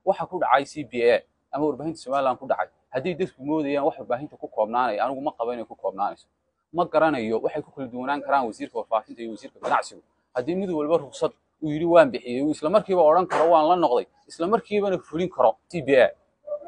waxa ku dhacay c b a ama warbaahinta somaliland ku dhacay hadday dadku moodayaan wax warbaahinta ku koobnaanaya anigu ma qaba inay ku koobnaanayso ma garanayo waxay ku kala duwanaan karaan wasiirka warfaafinta iyo wasiirka ganacsigu haddii mid walba ruqsad uu yidhi waan bixiyey uu isla markiiba odhan karo waan la noqday isla markiibana fulin karo c b a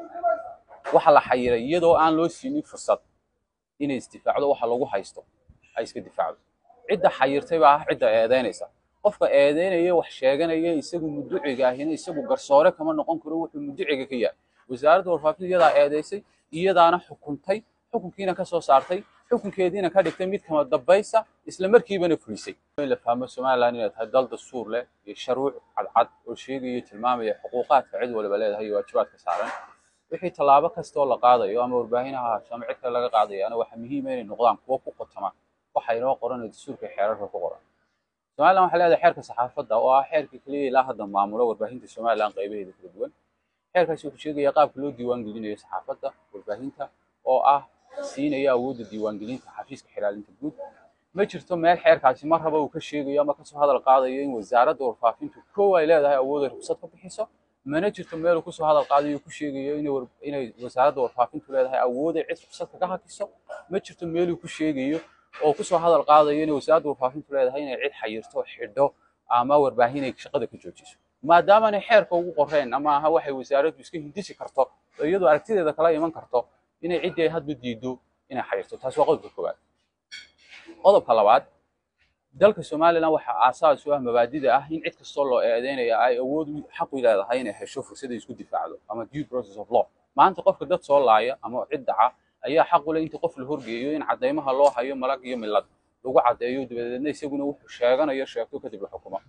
waxa la xayiray iyadoo aan loo siinin fursad inay isdifaacdo waxa lagu haysto ay iska difaacdo cidda xayirtay baa ah cidda eedeynaysa qofka eedeynaya wax sheeganaya isagu muduciga ahina isagu garsoore kama noqon karo wuxuu muduciga ka yahay wasaaradda warfaafinta iyadaa eedeysay iyadaana xukuntay xukunkiina ka soo saartay xukunkeediina ka dhigtay mid kama dambaysa isla markiibana fulisay in la fahmo somaliland inay tahay dal dastuur leh iyo sharuuc cadcad oo sheegaya tilmaamaya xuquuqaadka cid waliba leedahay iyo waajibaadka saaran wixii tallaabo kastoo la qaadayo ama warbaahinaha haasho ama cid kale laga qaadayaana waxaa muhiima inay noqdaan kuwo ku qotama waxa inoo qoran ee dastuurka xeerarka ku qoran somaliland waxay leedahay xeerka saxaafadda oo ah xeerka keliya ilaa hadda maamula warbaahinta somaliland qaybaheeda kala duwan xeerkaasi wuxuu sheegaya qaabka loo diiwaan gelinayo saxaafadda warbaahinta oo ah siinaya awoodda diiwaangelinta xafiiska xilaalinta guud ma jirto meel xeerkaasi mar raba uu ka sheegayo ama kasoo hadal qaadayo in wasaaradda warfaafintu kow ay leedahay awood ay ruqsad ka bixiso mana jirto meel uu kusoo hadal qaadayo ku sheegayo inay wasaaradda warfaafintu leedahay awood ay cid ruqsad kaga hakiso ma jirto meel uu ku sheegayo oo kusoo hadal qaadayo inay wasaaradda warfaafintu leedahay inay cid xayirto xidho ama warbaahin ay shaqada ka joojiso maadaamaanay xeerka ugu qoreen ama aha waxay wasaaraddu iska hindisi karto oo iyadoo aragtideeda kala iman karto inay ciddii ay hadba diido inay xayirto taasi waa qodobka koowaad qodobka labaad dalka somaliland waxaa aasaas u ah mabaadida ah in cid kastoo loo eedeynaya ay awood xaq u leedahay inay hesho fursad ay isku difaacdo ama due process of law maanta qofka dad soo laaya ama cid daca ayaa xaq u leh inta qof la horgeeyo in caddaymaha loo hayo malag iyo milad lagu caddeeyo dabadeedna isaguna wuxuu sheeganayo sheegto kadib la xukumo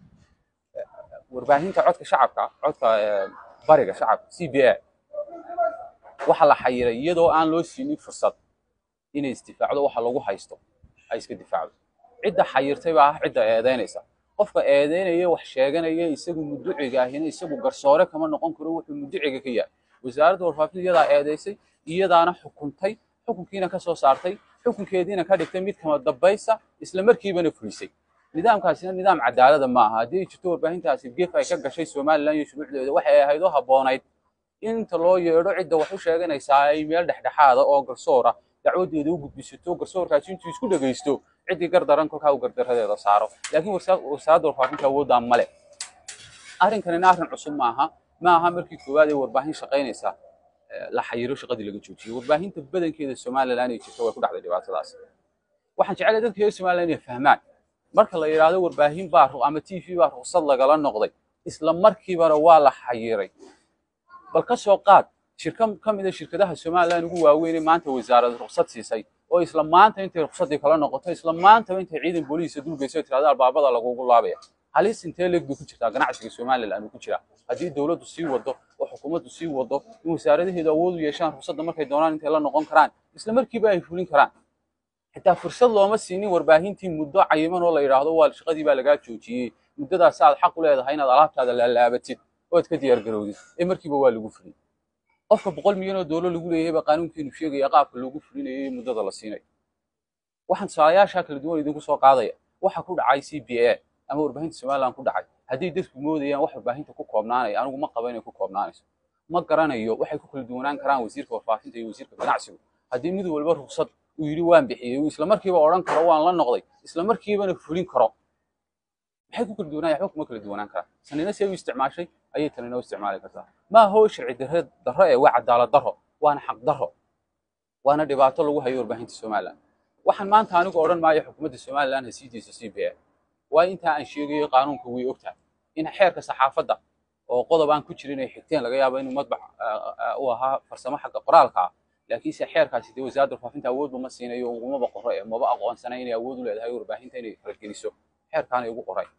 warbaahinta codka shacabka codka bariga shacabka c b a waxa la xayiray iyadoo aan loo siinin fursad inay isdifaacdo waxa lagu haysto ay iska difaacdo cidda xayirtay baa ah cidda eedeynaysa qofka eedeynaya wax sheeganaya isagu muduciga ahina isagu garsoore kama noqon karo wuxuu muduciga ka yahay wasaaradda warfaafinta iyadaa eedeysay iyadaana xukuntay xukunkiina ka soo saartay xukunkeediina ka dhigtay mid kama dambaysa isla markiibana fulisay nidaamkaasina nidaam cadaalada ma aha haddii ay jirto warbaahintaasi gef ay ka gashay somaliland iyo shuruucdeeda waxay ahayd oo habboonayd inta loo yeedho cidda wax u sheeganaysaa ay meel dhexdhexaada oo garsoora dacwadeeda u gudbisato garsoorkaasi intuu isku dhegaysto ciddii gardaran kolkaa uu gardaradeeda saaro laakiin wasaaradda warfaafinta awooddaa male arrinkanina arrin cusub maaha ma aha markii koowaad ee warbaahin shaqaynaysa la xayiro shaqadii laga joojiyey warbaahinta badankeeda somaliland ay jirto way ku dhacday dhibaatadaas waxaan jeclay dadka reer somaliland inay fahmaan marka la yidhaahdo warbaahin baa ama t v baa ruqsad lagala noqday isla markiibana waa la xayiray bal ka soo qaad shirka ka mid a shirkadaha somaliland ugu waaweynee maanta wasaarad ruqsad siisay oo isla maanta intay ruqsadii kala noqoto isla maantaba intay ciidan booliisa dulgeyso tirahda albaabada lagugu laabaya halis intee leeg bay ku jirtaa ganacsiga somaliland uu ku jiraa haddii dowladdu sii wado oo xukuumaddu sii wado in wasaaradaheedu awood u yeeshaan ruqsadda markay doonaan intay la noqon karaan isla markiiba ay fulin karaan xitaa fursad looma siinin warbaahintii muddo cayiman oo la yidhaahdo waa shaqadii baa lagaa joojiyey muddadaas aad xaq u leedahay inaad alaabtaada laalaabatid ood ka diyaar garowdid ee markiiba waa lagu fulin qofka boqol milyan oo doolar lagu leeyahay baa qaanuunkeenu sheegaya qaabka loogu fulinayo iyo muddada la siinayo waxaan tusaalayaasha kala duwan idinku soo qaadaya waxa ku dhacay c b a ama warbaahinta somaliland ku dhacay hadday dadku moodayaan wax warbaahinta ku koobnaanaya anigu ma qaba inay ku koobnaanayso ma garanayo waxay ku kala duwanaan karaan wasiirka warfaafinta iyo wasiirka ganacsigu haddii mid walba ruqsad uu yidhi waan bixiyey uu isla markiiba odhan karo waan la noqday isla markiibana fulin karo maxay ku kala duwanaan waxba kuma kala duwanaan karaan sanina see u isticmaashay ayay tanina u isticmaali kartaa ma aho sharci darre darro ee waa cadaalad darro waana xaq darro waana dhibaato lagu hayo warbaahinta somaliland waxaan maanta anigu odhan maayo xukuumadda somaliland ha sii deyso c b a waayo intaa aan sheegayo qaanuunka way ogtahay in xeerka saxaafadda oo qodob aan ku jirin ay xigteen laga yaabo inuu madbac u ahaa farsamo xagga qoraalka ah laakiinse xeerkaasi dee wasaaradda warfaafinta awoodba ma siinayo ugumaba qoro ee maba aqoonsana inay awood u leedahay warbaahinta inay fargeliso xeerkaanay ugu qoray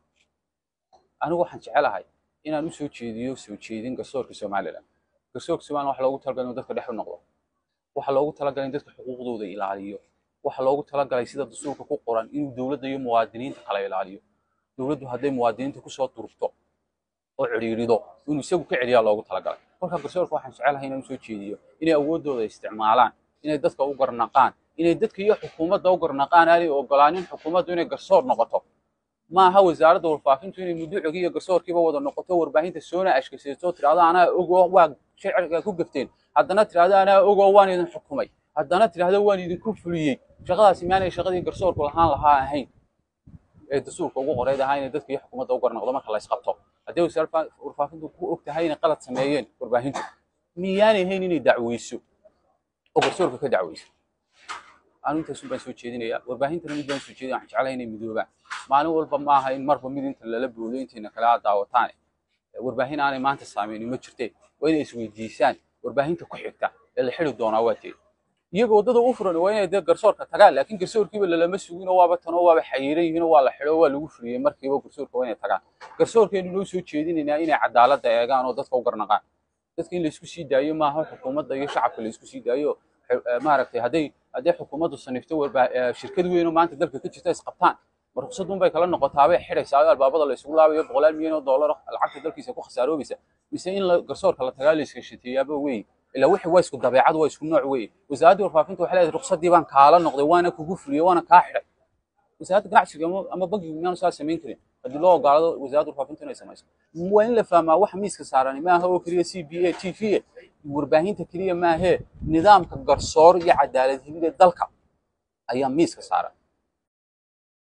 anigu waxaan jecelahay inaan u soo jeediyo soo jeedin garsoorka somaliland garsoorka somaliland waxa loogu talagalay inuu dadka dhex u noqdo waxa loogu talagalay in dadka xuquuqdooda ilaaliyo waxa loogu talagalay sida dastuurka ku qoran inuu dowladda iyo muwaadiniinta kala ilaaliyo dowladdu hadday muwaadiniinta kusoo durugto oo cidhiirido inuu isagu ka celiyaa loogu talagalay marka garsoorka waxaan jecelahay inaan usoo jeediyo inay awooddooda isticmaalaan inay dadka u garnaqaan inay dadka iyo xukuumadda u garnaqaan aanay ogolaanin xukuumaddu inay garsoor noqoto maaha wasaaradda warfaafintu inay muduucigii iyo garsoorkiiba wada noqoto warbaahinta soona ashkasayso tirahdo anaa ogoo waa sharciga ku gafteen haddana tirahdo anaa ogoo waan idin xukumay haddana tirahdo waan idinku fuliyey shaqadaasi maanay shaqadii garsoorku lahaan lahaa ahayn ee dastuurka ugu qoreyd ahaa inay dadka iyo xukuumadda u garnoqdo marka la isqabto haddii wasaaradda warfaafintu ku og tahay inay qalad sameeyeen warbaahintu miyaanay hayn inay dacweyso oo garsoorka ka dacweyso anu intaasun baan soo jeedinayaa warbaahintana mid baan soo jeedin waxaan jeclahay inay midoobaan maalin walba maaha in marba mid inta lala boodo intayna kale aad daawataan warbaahin aanay maanta saameynin ma jirteen waa inay isweydiisaan warbaahinta ku xigta ee la xidi doonaa waa teed iyaga waddada u furan waa inay dee garsoorka tagaan laakiin garsoorkiiba lalama sugino waaba tanoo waaba xayiran yihiin oo waa la xidho waa lagu fuliyey markiiba garsoorka waa inay tagaan garsoorkeenu noo soo jeedinaynaa inay cadaaladda eegaan oo dadka u garnaqaan dadka in laysku sii daayo maaha xukuumadda iyo shacabka laysku sii daayo maaragtay hadday hadday xukuumaddu sanifto shirkad weyn oo maanta dalka ka jirta isqabtaan ma ruqsadun bay kala noqotaabay xidhaysaa oo albaabada la isugu laabayo boqolaal milyan oo dollar lacagta dalkiisa ku khasaaroobeysa mise in garsoorka la tagaa la iska shateeyaaba wey ilaa wixii waa isku dabeecad waa isku nooc wey wasaaradda warfaafinta waxay leedahay ruqsaddii baan kaala noqday waana kugu fuliyey waana kaa xidhay wasaaradda ganacsiga ama bankigu miyaanu saa samayn karin haddii loo ogolaado wasaaradda warfaafinta inay samayso waa in la fahmaa waxa miiska saaran maaha oo keliya c b a t v warbaahinta keliya maahee nidaamka garsoor iyo cadaalad helida dalka ayaa miiska saaran